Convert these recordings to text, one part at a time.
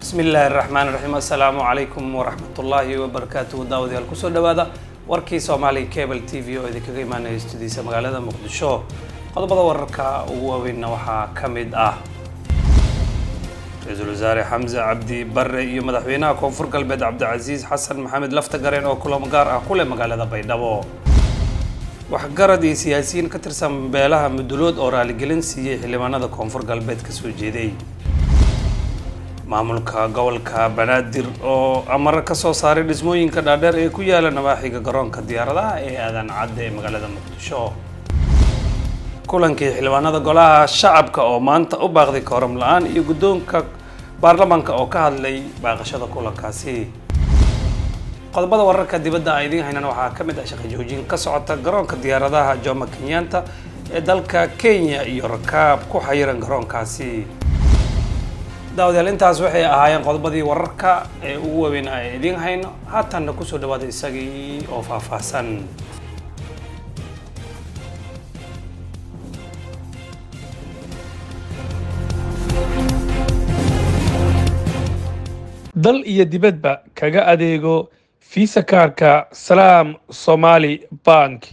bismi illaahi raxmaan raxiim assalaamu calaykum waraxmatullaahi wabarakaatuhu daawadayaal kusoo dhawaada warkii soomaaliya cable t v oo idinkaga imaanaya studiisa magaalada muqdisho qodobada wararka ugu waaweynna waxaa ka mid ah ra-iisul wasaare xamse cabdi bare iyo madaxweynaha koonfur galbeed cabdicasiis xasan maxamed laftagareen oo kulamo gaar ah ku leh magaalada baydhabo waxgarad iyo siyaasiyiin ka tirsan beelaha mudulood oo raaligelin siiyey xildhibaanada koonfur galbeed ka soo jeeday maamulka gobolka banaadir oo amaro ka soo saaray dhismooyinka dhaadheer ee ku yaala nawaaxiga garoonka diyaaradaha ee aadan cadde ee magaalada muqdisho kulankii xildhibaanada golaha shacabka oo maanta u baaqday kooram la-aan iyo guddoonka baarlamaanka oo ka hadlay baaqashada kulankaasi qodobada wararka dibadda aan idiin haynana waxaa ka mid ah shaqo joojin ka socota garoonka diyaaradaha jomo kenyatta ee dalka kenya iyo rakaab ku xayiran garoonkaasi daawadayaal intaas waxay ahaayeen qodobadii wararka ee ugu waaweyn ay idiin hayno haatanna kusoo dhawaada isagii oo faahfaahsan dal iyo dibadba kaga adeego fiisa kaarka salaam somaali bank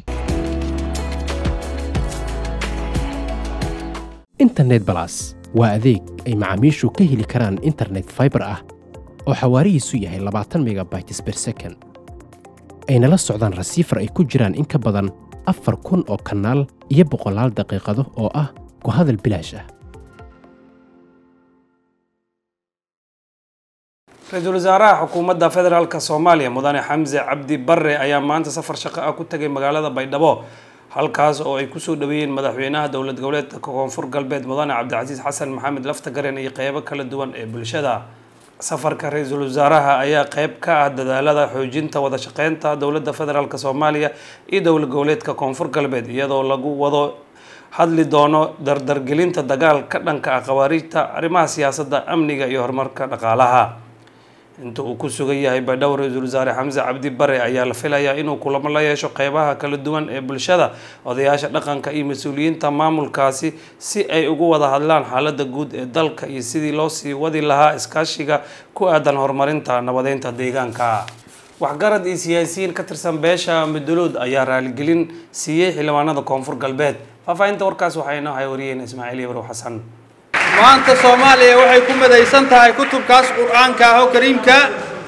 internet balas waa adeeg ay macaamiishu ka heli karaan internet faibar ah oo xawaarihiisu yahay labaatan megabytes ber second ayna la socdaan rasiifar ay ku jiraan in ka badan afar kun oo kanaal iyo boqolaal daqiiqado oo ah ku hadal bilaash ah ra-iisul wasaaraha xukuumadda federaalk soomaaliya mudane xamse cabdi bare ayaa maanta safar shaqo ah ku tagay magaalada baydhabo halkaas oo ay kusoo dhaweeyeen madaxweynaha dowlad goboleedka koonfur galbeed mudane cabdicasiis xasan maxamed laftagaren iyo qeybo kala duwan ee bulshada safarka ra-iisul wasaaraha ayaa qeyb ka ah dadaalada xoojinta wada shaqeynta dowladda federaalk soomaaliya iyo dowlad goboleedka koonfur galbeed iyadoo lagu wado hadli doono dardargelinta dagaal ka dhanka ah khawaariijta arrimaha siyaasadda amniga iyo horumarka dhaqaalaha inta uu ku sugan yahay baydhabo ra-iisul wasaare xamse cabdi bare ayaa la filayaa inuu kulamo la yeesho qeybaha kala duwan ee bulshada odayaasha dhaqanka iyo mas-uuliyiinta maamulkaasi si ay ugu wada hadlaan xaalada guud ee dalka iyo sidii loo sii wadi lahaa iskaashiga ku aadan horumarinta nabadeynta deegaanka waxgarad iyo siyaasiyiin ka tirsan beesha mudulood ayaa raaligelin siiyey xildhibaanada koonfur galbeed faahfaahinta warkaas waxaa inoo hay wariyeen ismaaciil ibrow xasan maanta soomaaliya waxay ku midaysan tahay kutubkaas qur-aanka ah oo kariimka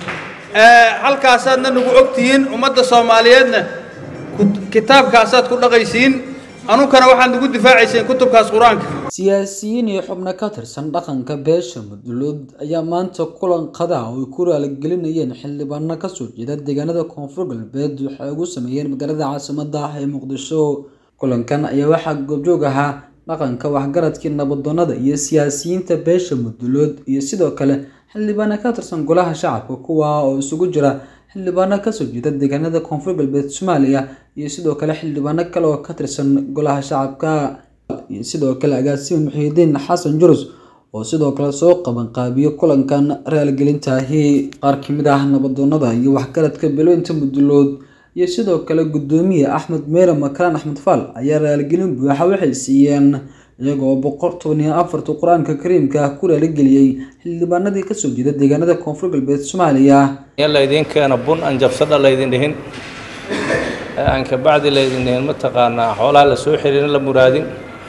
halkaasaadna nagu og tihiin ummadda soomaaliyeedna kitaabkaasaad ku dhaqaysiin anunkana waxaad nagu difaacayseen kutubkaas qur-aanka siyaasiyiin iyo xubno ka tirsan dhaqanka beesha mudulood ayaa maanta kulan qada oo ay ku raaligelinayeen xildhibaano kasoo jeeda deegaanada koonfur galbeed waxay ugu sameeyeen magaalada caasimada ah ee muqdisho kulankan ayaa waxaa goobjoog ahaa dhaqanka waxgaradkii nabadoonnada iyo siyaasiyiinta beesha mudulood iyo sidoo kale xildhibaano ka tirsan golaha shacabka kuwa oo isugu jira xildhibaano kasoo jeeda deegaanada koonfur galbeed soomaaliya iyo sidoo kale xildhibaano kale oo ka tirsan golaha shacabka iyo sidoo kale agaasima muxiidiin xasan jurus oo sidoo kale soo qabanqaabiyo kulankan raaligelintaahi qaar kamid ah nabadoonnada iyo waxgaradka beelooyinta mudulood iyo sidoo kale guddoomiye axmed meere makalaan axmed faal ayaa raaligelin buuxa waxay siiyeen iyagoo boqol toban iyo afarta qur-aanka kariimka ah ku raaligeliyey xildhibaanadii kasoo jeeda deegaanada koonfur galbeed soomaaliya laydin keena bun aan jabsadha laydin dhihin aan kabacdi laydin dhihin mataqaanaa xoolaha la soo xiriirin la muraadin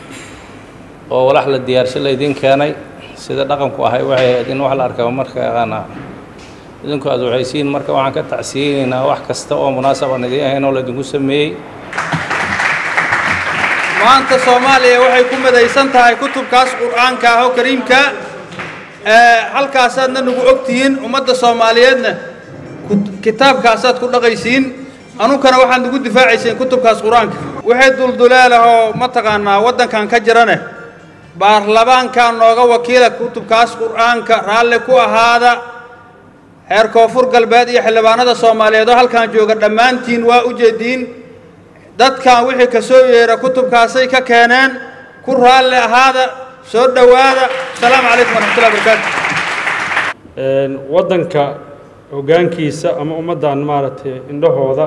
oo walax la diyaarsho laydin keenay sida dhaqanku ahay waxay ahayd in wax la arkaba marka yaqaanaa idinku aad waxaysiin marka waxaan ka tacsiyeynaynaa wax kasta oo munaasaban idiin ahayn oo laydinku sameeyey maanta soomaaliya waxay ku midaysan tahay kutubkaas qur-aanka ah oo kariimka halkaasaadna nagu og tihiin ummadda soomaaliyeedna kitaabkaasaad ku dhaqaysiin anunkana waxaad nagu difaacayseen kutubkaas qur-aanka wixii dulduleelahoo mataqaanaa waddankan ka jirane baarlamaankaa nooga wakiila kutubkaas qur-aanka raalli ku ahaada reer koonfur galbeed iyo xildhibaanada soomaaliyeed oo halkan jooga dhammaantiin waa u jeediin dadkan wixii ka soo yeera kutubkaasay ka keeneen ku raalli ahaada soo dhowaada asalaamu calaykum waraxmatullahi barakaatu waddanka hoggaankiisa ama ummaddan maaragtay indhahooda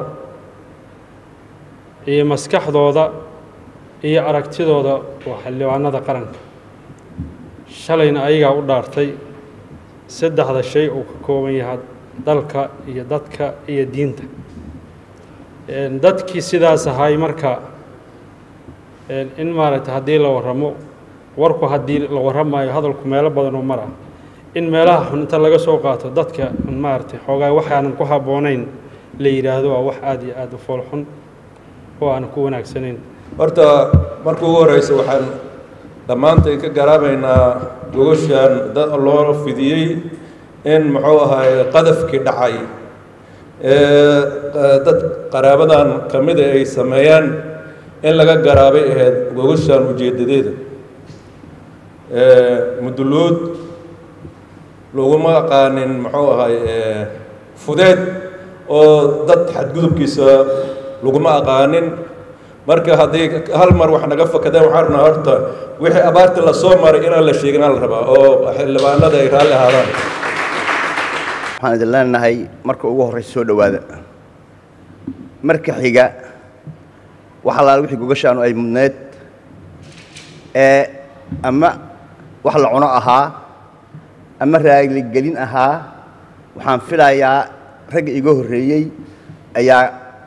iyo maskaxdooda iyo aragtidooda waa xildhibaanada qaranka shalayna ayagaa u dhaartay saddexda shay uu ka kooban yahay dalka iyo dadka iyo diinta dadkii sidaas ahay marka in maaragtay haddii la warramo warku haddii la warramayo hadalku meelo badan oo mar ah in meelaha xun inta laga soo qaato dadka maaragtay xoogaa waxaanan ku habboonayn la yidhaahdo waa wax aada iyo aada u fool xun oo aan ku wanaagsanayn horta marka ugu horeysa waxaan dhammaantay ka garaabaynaa gogoshan dad loo fidiyey in muxuu ahaay qadafkii dhacay ee dad qaraabadan ka mida ay sameeyaan in laga garaabay ahayd gogoshan ujeedadeeda muduluud laguma aqaanin muxuu ahaay fudeed oo dad xadgudubkiisa laguma aqaanin marka haddii hal mar wax naga fakadeen waxaan rabnaa horta wixii abaarta la soo maray inaan la sheegin la rabaa oo xildhibaanada ay raalli ahaadaan waxaan idin leenahay marka ugu horreysa soo dhowaada marka xiga wax allaala wixii gogashaanu ay mudneed ee ama wax la cuno ahaa ama raaligelin ahaa waxaan filayaa ragga iga horreeyey ayaa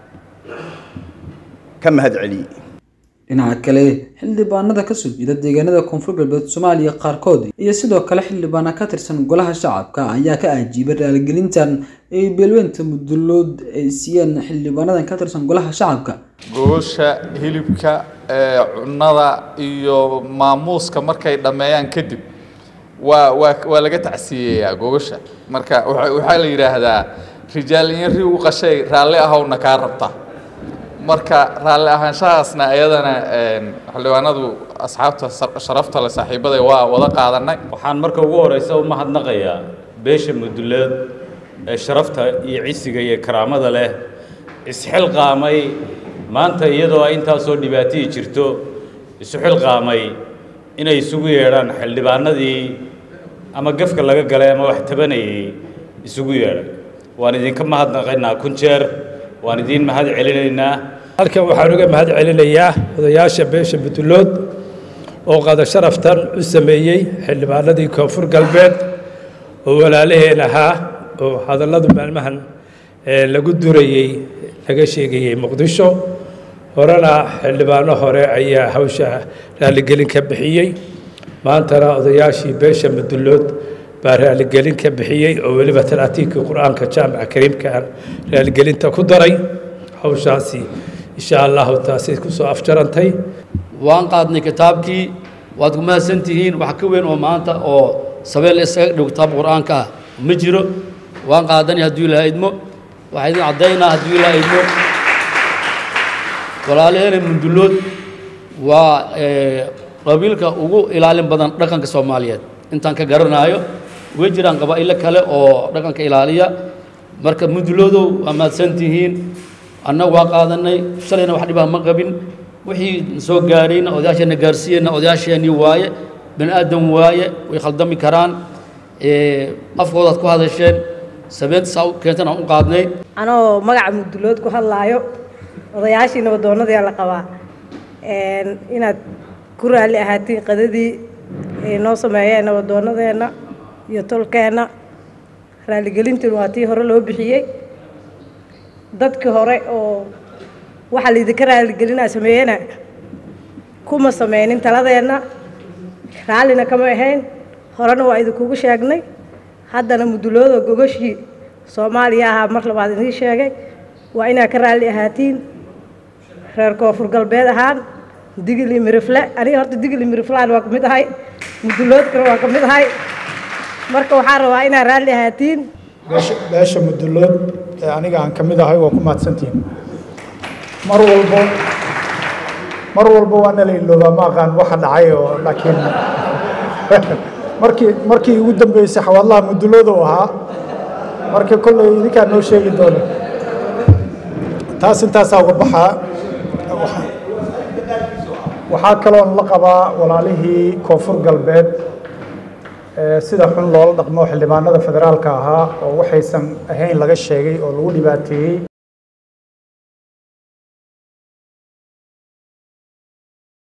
ka mahad celiyey dhinaca kale xildhibaanada kasoo jeeda deegaanada koonfur galbeed soomaaliya qaarkood iyo sidoo kale xildhibaana ka tirsan golaha shacabka ayaa ka ajiibay raaligelintan ay beelweynta mudulood ay siiyeen xildhibaanadan ka tirsan golaha shacabka gogosha hilibka ee cunnada iyo maamuuska markay dhammeeyaan kadib waa waa waa laga tacsiyeeyaa gogosha marka waxa waxaa la yidhaahdaa rijaal in ri u qashay raalli ahowna kaa rabta marka raalli ahaanshahaasna iyadana xildhibaanadu asxaabta sharafta le saaxiibada waa wada qaadanay waxaan marka ugu horeysa u mahadnaqayaa beesha muduleed ee sharafta iyo cisiga iyo karaamada leh isxilqaamay maanta iyadoo ay intaasoo dhibaatihii jirto isu xilqaamay inay isugu yeedhaan xildhibaanadii ama gefka laga galay ama wax tabanayay isugu yeedhay waan idinka mahadnaqaynaa kun jeer waan idiin mahad celinaynaa halkan waxaan uga mahad celinayaa odayaasha beesha butulood oo qada sharaftan u sameeyey xildhibaanadii koonfur galbeed oo walaalaheen ahaa oo hadalladu maalmahan lagu durayey laga sheegayey muqdisho horena xildhibaano hore ayaa hawsha raaligelin ka bixiyey maantana odayaashii beesha mudulood baa raaligelin ka bixiyey oo weliba talaatiinkii qur-aanka jaamica kariimka raaligelinta ku daray hawshaasi insha allahu taasi kusoo afjarantay waan qaadnay kitaabkii waad ku mahadsan tihiin wax ka weyn oo maanta oo sabeel isaga dhow kitaab qur-aanka ah ma jiro waan qaadanay hadduu ilaha idmo waxaa idin caddaynaa hadduu ilaha idmo walaalaheena mundulood waa qabiilka ugu ilaalin badan dhaqanka soomaaliyeed intaan ka garanaayo way jiraan qabaa'ilo kale oo dhaqanka ilaaliya marka muduloodow waa mahadsan tihiin annagu waa qaadanay shalayna wax dhibaa ma qabin wixii soo gaarayna odayaasheenna gaarsiiyeyna odayaasheenii waaye bani aadam waaye way khaldami karaan afkoodaad ku hadasheen sabeenta saa keentan aan u qaadnay anoo magaca mudulood ku hadlaayo odayaashii nabadoonnadii la qabaa inaad ku raalli ahaatiin qadadii ay noo sameeyeen nabadoonnadeenna iyo tolkeenna raaligelintiin waa tii hore loo bixiyey dadkii hore oo waxaa laydinka raaligelinaa sameeyena kuma sameynin taladeenna raallina kama ahayn horena waa idinkugu sheegnay haddana mudulooda gogashii soomaaliya ahaa mar labaad idiin sheegay waa inaad ka raalli ahaatiin reer koonfur galbeed ahaan digili mirifle aniga horta digili miriflaan waa ka mid ahay muduloodkana waa ka mid ahay marka waxaan rabaa inaad raalli ahaatiin beesha mudulood ee aniga aan ka mid ahay waa ku mahadsantihiin mar walbo mar walbo waa nala iloobaa ma aqaan waxa dhacay oo laakiin markii markii ugu dambeysay xawaadlaha mudulooda u ahaa marka kolley idinkaa noo sheegi doona taas intaasaa uga baxaa waxaa kaloon la qabaa walaalihii koonfur galbeed sida xun loola dhaqmo xildhibaanada federaalka ahaa oo waxaysan ahayn laga sheegay oo lagu dhibaateeyey